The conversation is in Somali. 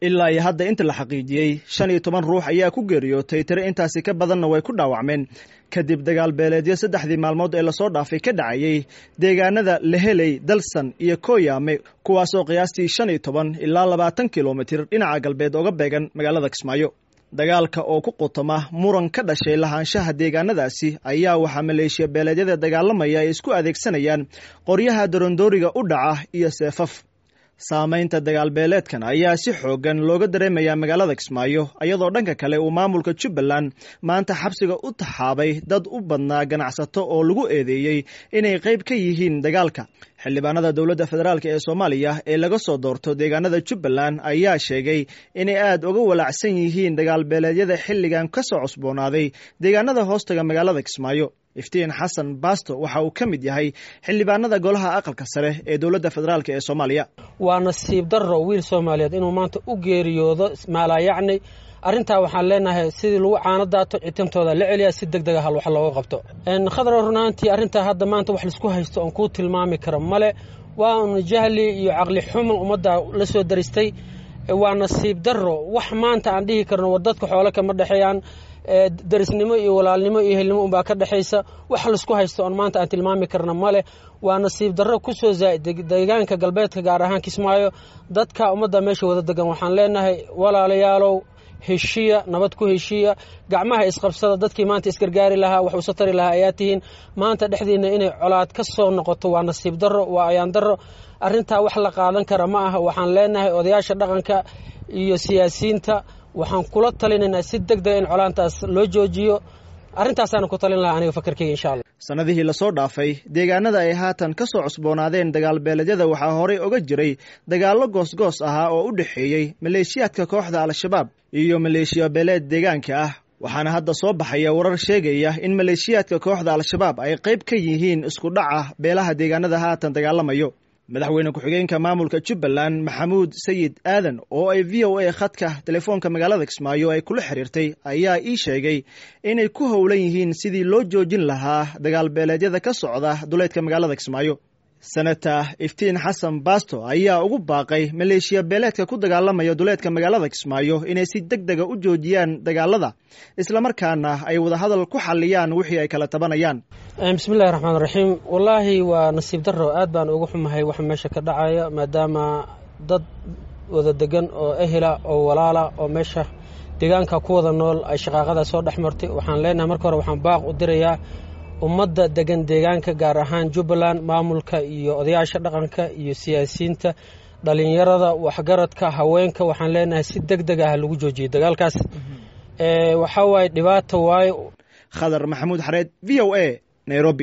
ilaa iyo hadda inta la xaqiijiyey shan iyo toban ruux ayaa ku geeriyootay tiro intaasi ka badanna way ku dhaawacmeen kadib dagaal beeleedyo saddexdii maalmood ee lasoo dhaafay ka dhacayey deegaanada leheley dalsan iyo kooyaame kuwaasoo qiyaastii shan iyo toban ilaa labaatan kilomitir dhinaca galbeed oga beegan magaalada kismaayo dagaalka oo ku qutama muran ka dhashay lahaanshaha deegaanadaasi ayaa waxaa maleeshiya beeleedyada dagaalamaya ay isku adeegsanayaan qoryaha dorondooriga u dhaca iyo seefaf saamaynta dagaalbeeleedkan ayaa si xoogan looga dareemayaa magaalada kismaayo iyadoo dhanka kale uu maamulka jubbaland maanta xabsiga u taxaabay dad u badnaa ganacsato oo lagu eedeeyey inay qayb ka yihiin dagaalka xildhibaanada dowladda federaalk ee soomaaliya ee laga soo doorto deegaanada jubbaland ayaa sheegay inay aada uga walaacsan yihiin dagaalbeeleedyada xilligan ka soo cusboonaaday deegaanada hoostaga magaalada kismaayo iftiin xasan baasto waxa uu ka mid yahay xildhibaanada golaha aqalka sare ee dowladda federaalk ee soomaaliya waa nasiib darro wiil soomaaliyeed inuu maanta u geeriyoodo maalaayacni arrintaa waxaan leenahay sidii lagu caano daato citimtooda la celiya si deg deg ah wax looga qabto khadra runaantii arrintaa hadda maanta wax laisku haysto oon kuu tilmaami karo male waa un jahli iyo caqli xumo ummadda la soo daristay waa nasiib darro wax maanta aan dhihi karno war dadka xoole kama dhexeeyaan darisnimo iyo walaalnimo iyo helnimo unbaa ka dhexaysa wax laisku haysto oon maanta aan tilmaami karna male waa nasiib darro ku soo zaa'id deegaanka galbeedka gaar ahaan kismaayo dadka ummadda meesha wada degan waxaan leenahay walaalayaalow heshiya nabad ku heshiya gacmaha isqabsada dadkii maanta isgargaari lahaa wax usa tari lahaa ayaa tihiin maanta dhexdiinna inay colaad ka soo noqoto waa nasiib darro waa ayaan darro arrintaa wax la qaadan kara ma aha waxaan leenahay odayaasha dhaqanka iyo siyaasiyiinta waxaan kula talinaynaa si deg dega in colaantaas loo joojiyo arrintaasaan ku talin lahaa aniga fakarkeyga insha allah sannadihii lasoo dhaafay deegaanada ay haatan ka soo cusboonaadeen dagaalbeeleedyada waxaa horey oga jiray dagaallo goosgoos ahaa oo u dhexeeyey maleeshiyaadka kooxda al-shabaab iyo maleeshiya beeleed deegaanka ah waxaana hadda soo baxaya warar sheegaya in maleeshiyaadka kooxda al-shabaab ay qayb ka yihiin isku dhaca beelaha deegaanada haatan dagaalamayo madaxweyne ku-xigeenka maamulka jubbaland maxamuud sayid aadan oo ay v o a khadka telefoonka magaalada kismaayo ay kula xiriirtay ayaa ii sheegay inay ku howlan yihiin sidii loo joojin lahaa dagaalbeeleedyada ka socda duleedka magaalada kismaayo senata iftiin xasan baasto ayaa ugu baaqay maleeshiya beeleedka ku dagaalamaya duleedka magaalada kismaayo inay si deg dega u joojiyaan dagaalada islamarkaana ay wadahadal ku xaliyaan wixii ay kala tabanayaan bismillahi raxmaan raxiim wallaahi waa nasiib darro aad baan uga xumahay waxa meesha ka dhacaya maadaama dad wada degan oo ehela oo walaala oo meesha deegaanka ku wada nool ay shaqaaqadaa soo dhex martay waxaan leenahay marka hore waxaan baaq u dirayaa ummadda degan deegaanka gaar ahaan jubbaland maamulka iyo odayaasha dhaqanka iyo siyaasiyiinta dhalinyarada waxgaradka haweenka waxaan leenahay si deg deg ah lagu joojiyay dagaalkaas waxaa waaye dhibaata waaye khadar maxamuud xareed v o a nairobi